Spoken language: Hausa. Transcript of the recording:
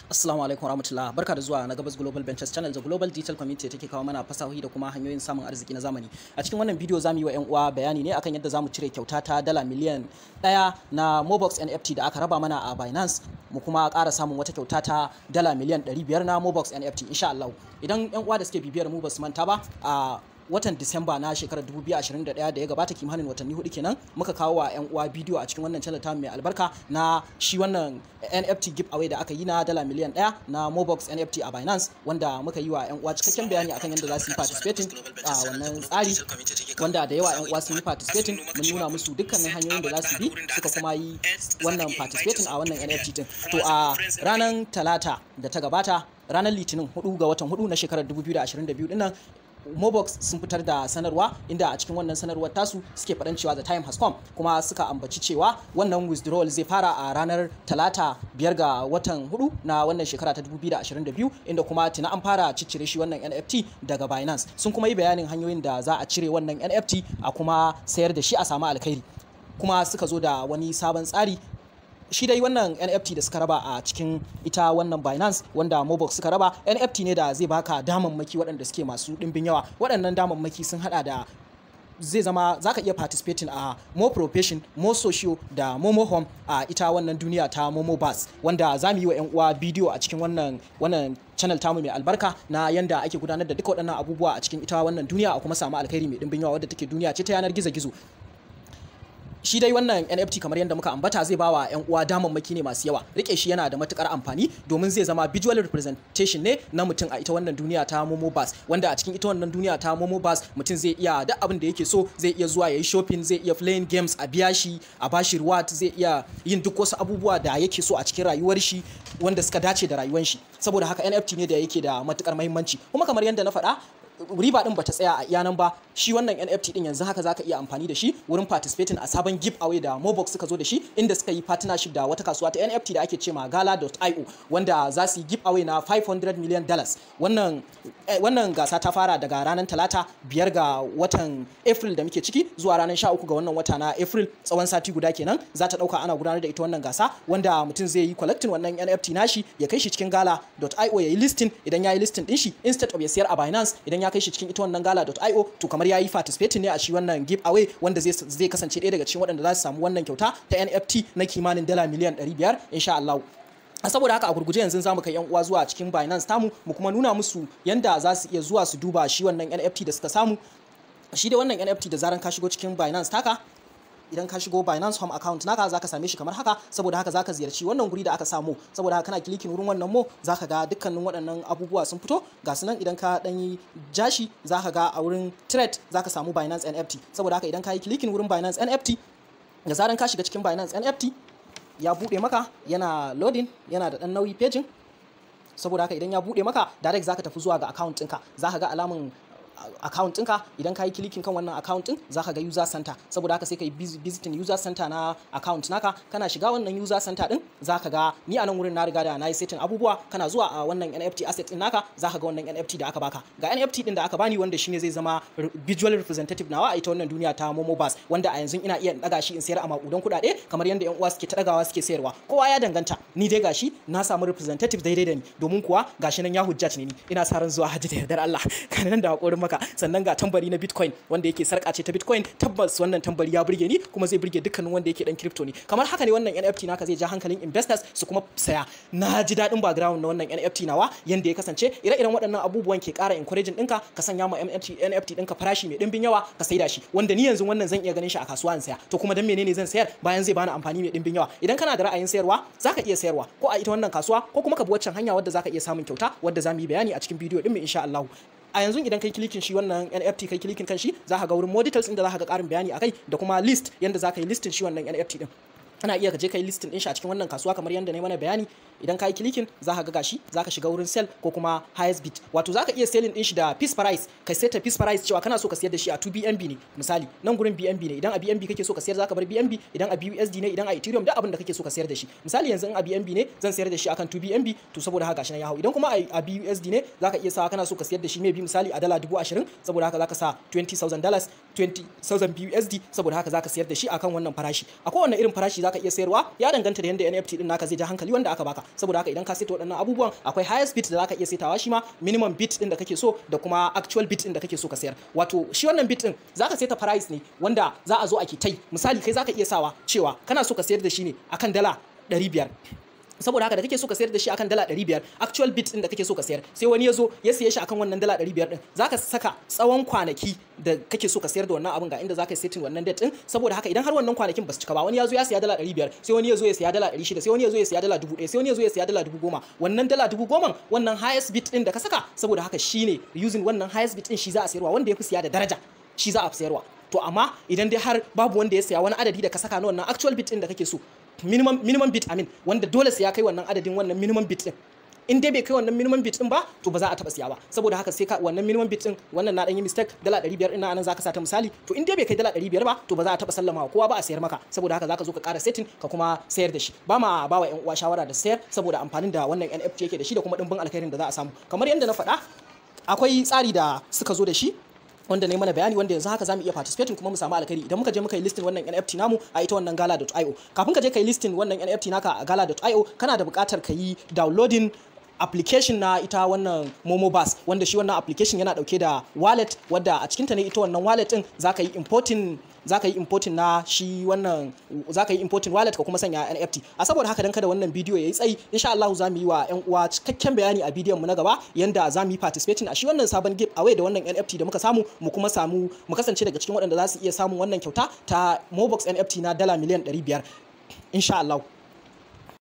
Assalamu alaikum warahmatullah barka da zuwa na Gabas Global Ventures Channel da Global Digital Community take kawo mana fasahohi da kuma hanyoyin samun arziki na zamani. A cikin wannan bidiyo zamu yi wa 'yan uwa bayani ne akan yadda zamu cire kyauta ta dala miliyan ɗaya na Mobox NFT da aka raba mana a Binance mu kuma ƙara samun wata kyauta ta dala miliyan 500 na Mobox NFT insha Allah. Idan 'yan uwa da suke bibiyar mu ba su manta ba a watan Disamba na shekarar 2021 da ya gabata kimanin watanni hudu kenan muka kawo wa 'yan uwa bidiyo a cikin wannan channel ta mai albarka na shi wannan NFT giveaway da aka yi na dala miliyan ɗaya na Mobox NFT a Binance wanda muka yi wa 'yan uwa cikakken bayani akan yadda za su yi participating a wannan tsari wanda da yawa 'yan uwa sun yi participating mun nuna musu dukkanin hanyoyin da za su bi suka kuma yi wannan participating a wannan NFT din to a ranar talata da ta gabata ranar litinin 4 ga watan 4 na shekarar 2022 dinnan Mobox sun fitar da sanarwa inda a cikin wannan sanarwar tasu suke faɗan cewa the time has come kuma suka ambaci cewa wannan withdrawal zai fara a ranar talata biyar ga watan hudu na wannan shekara ta 2022 inda kuma tuna an fara ciccire shi wannan NFT daga Binance sun kuma yi bayanin hanyoyin da za a cire wannan NFT a kuma sayar da shi a samu alkhairi kuma suka zo da wani sabon tsari shi dai wannan NFT da suka raba a cikin ita wannan Binance wanda Mobox suka raba NFT ne da zai baka damammaki waɗanda suke masu ɗimbin yawa waɗannan damammaki sun hada da zai zama za ka iya participating a more profession more socio da momo home a ita wannan duniya ta momo bus wanda za mu yi wa 'yan uwa bidiyo a cikin wannan wannan channel tamu mai albarka na yanda ake gudanar da duka waɗannan abubuwa a cikin ita wannan duniya a kuma samu alkhairi mai ɗimbin yawa wadda take duniya ce ta yanar gizo-gizo shi dai wannan NFT kamar yadda muka ambata zai bawa yan uwa damammaki ne masu yawa rike shi yana da matukar amfani domin zai zama visual representation ne na mutum a ita wannan duniya ta Momo Bus wanda a cikin ita wannan duniya ta Momo Bus mutum zai iya duk abin da yake so zai iya zuwa yayi shopping zai iya playing games a biya shi a bashi reward zai iya yin duk wasu abubuwa da yake so a cikin rayuwar shi wanda suka dace da rayuwar shi saboda haka NFT ne da yake da matukar muhimmanci kuma kamar yadda na faɗa riba din bata tsaya a iyanan ba shi wannan NFT din yanzu haka zaka iya amfani da shi wurin participating a sabon giveaway da Mobox suka zo da shi inda suka yi partnership da wata kasuwa ta NFT da ake ce ma gala.io wanda za su yi giveaway na 500 million dollars wannan wannan gasa ta fara daga ranar talata biyar ga watan April da muke ciki zuwa ranar 13 ga wannan wata na April tsawon sati guda kenan za ta dauka ana gudanar da ita wannan gasa wanda mutum zai yi collecting wannan NFT nashi ya kai shi cikin gala.io ya yi listing idan ya yi listing din shi instead of ya siyar a Binance idan ya kai shi cikin ita wannan gala.io to kamar ya yi participating ne a shi wannan giveaway wanda zai zai kasance ɗaya daga cikin waɗanda za su samu wannan kyauta ta NFT na kimanin dala miliyan 500 insha Allah saboda haka a gurguje yanzu zamu kai yan uwa zuwa cikin Binance tamu mu kuma nuna musu yanda za su iya zuwa su duba shi wannan NFT da suka samu shi da wannan NFT da zaran ka shigo cikin Binance taka idan ka shigo Binance Home account naka zaka same shi kamar haka saboda haka zaka ziyarci wannan guri da aka samu saboda haka kana klikin wurin wannan mo zaka ga dukkanin waɗannan abubuwa sun fito ga su nan idan ka dan yi jashi zaka ga a wurin trade zaka samu Binance NFT saboda haka idan ka yi klikin wurin Binance NFT da zaran ka shiga cikin Binance NFT ya bude maka yana loading yana da dan nauyi paging saboda haka idan ya bude maka direct zaka tafi zuwa ga account ɗinka zaka ga alamun account ɗinka idan ka yi kilikin kan wannan account ɗin za ka ga user center saboda haka sai ka yi visiting user center na account naka kana shiga wannan user center ɗin za ka ga ni a nan wurin na riga da na yi setting abubuwa kana zuwa a wannan NFT asset ɗin naka za ka ga wannan NFT da aka baka ga NFT ɗin da aka bani wanda shine zai zama visual representative nawa a ita wannan duniya ta Momo Bus wanda a yanzu ina iya daga shi in sayar a makudan kuɗaɗe kamar yadda yan uwa suke ta dagawa suke sayarwa kowa ya danganta ni dai gashi na samu representative daidai da ni domin kuwa gashi nan ya hujjat ne ni ina sa ran zuwa hajji da yardar Allah kana nan da hakurin maka sannan ga tambari na bitcoin wanda yake sarka ce ta bitcoin tabbas wannan tambari ya burge ni kuma zai burge dukkanin wanda yake dan crypto ne kamar haka ne wannan NFT naka zai ja hankalin investors su kuma saya na ji daɗin background na wannan NFT nawa yanda ya kasance ire-iren waɗannan abubuwan ke ƙara encouraging ɗinka ka sanya ma NFT NFT ɗinka farashi mai ɗimbin yawa ka saida shi wanda ni yanzu wannan zan iya ganin shi a kasuwa in saya to kuma dan menene zan sayar bayan zai bani amfani mai ɗimbin yawa idan kana da ra'ayin sayarwa zaka iya sayarwa ko a ita wannan kasuwa ko kuma ka bi waccan hanya wadda zaka iya samun kyauta wadda za mu yi bayani a cikin bidiyo ɗin mu insha Allah a yanzu idan kai kilikin shi wannan NFT kai kilikin kan shi za ka ga wurin more details inda za ka ga karin bayani akai da kuma list yanda za ka yi listin shi wannan NFT din ana iya ka je kai listin din shi a cikin wannan kasuwa kamar yadda na mana bayani idan ka yi kilikin za ka ga gashi za ka shiga wurin sell ko kuma highest bid wato za ka iya selling din shi da piece price kai seta piece price cewa kana so ka sayar da shi a 2 BNB ne misali nan gurin BNB ne idan a BNB kake so ka sayar za ka bar BNB idan a BUSD ne idan a Ethereum da abin da kake so ka sayar da shi misali yanzu in a BNB ne zan sayar da shi akan 2 BNB to saboda haka gashi nan ya hau idan kuma a BUSD ne za ka iya sa kana so ka sayar da shi maybe misali a dala 20,000 saboda haka za ka sa 20,000 dollars 20,000 BUSD saboda haka za ka sayar da shi akan wannan farashi a kowane irin farashi za zaka iya sayarwa ya danganta da yanda NFT din naka zai ja hankali wanda aka baka saboda haka idan ka saita waɗannan abubuwan akwai highest bid da zaka iya saitawa shi ma minimum bid din da kake so da kuma actual bid din da kake so ka sayar wato shi wannan bid din zaka saita price ne wanda za a zo a tai misali kai zaka iya sawa cewa kana so ka sayar da shi ne akan dala 500 saboda haka da kake so ka sayar da shi akan dala 500 actual bit din da kake so ka sayar sai wani ya zo ya siye shi akan wannan dala 500 din zaka saka tsawon kwanaki da kake so ka sayar da wannan abin ga inda zaka setting wannan date din saboda haka idan har wannan kwanakin ba su cika ba wani ya zo ya siya dala 500 sai wani ya zo ya siya dala 600 sai wani ya zo ya siya dala 1000 sai wani ya zo ya siya dala 10000 wannan dala 10000 wannan highest bit din da ka saka saboda haka shine using wannan highest bit din shi za a sayarwa wanda ya fi siya da daraja shi za a sayarwa to amma idan dai har babu wanda ya siya wani adadi da ka saka na wannan actual bit din da kake so minimum minimum bit amin wanda dole sai ya kai wannan adadin wannan minimum bit din in dai bai kai wannan minimum bit din ba to ba za a taba siya ba saboda haka sai ka wannan minimum bit din wannan na dan yi mistake dala 500 ina anan zaka sata misali to in dai bai kai dala 500 ba to ba za a taba sallama kowa ba a sayar maka saboda haka zaka zo ka ƙara setting ka kuma sayar da shi ba ma ba wa ƴan uwa shawara da sayar saboda amfanin da wannan NFT yake da shi da kuma dimbin alkhairin da za a samu kamar yadda na faɗa akwai tsari da suka zo da shi wanda ne mana bayani wanda yanzu haka zamu iya participating kuma mu samu alkhairi idan muka je muka yi listing wannan NFT namu a ita wannan gala.io kafin ka je ka yi listing wannan NFT naka a gala.io kana da buƙatar ka yi downloading application na ita wannan Momo Bus wanda shi wannan application yana dauke da wallet wadda a cikinta ne ita wannan wallet din zaka yi importing zaka yi importing na shi wannan zaka yi importing wallet ka kuma sanya NFT a saboda haka dan kada wannan bidiyo yayi tsayi insha Allah za mu yi wa ƴan uwa cikakken bayani a bidiyon mu na gaba yanda za mu yi participating a shi wannan sabon give away da wannan NFT da muka samu mu kuma samu mu kasance daga cikin waɗanda za su iya samun wannan kyauta ta Mobox NFT na dala miliyan 500 insha Allah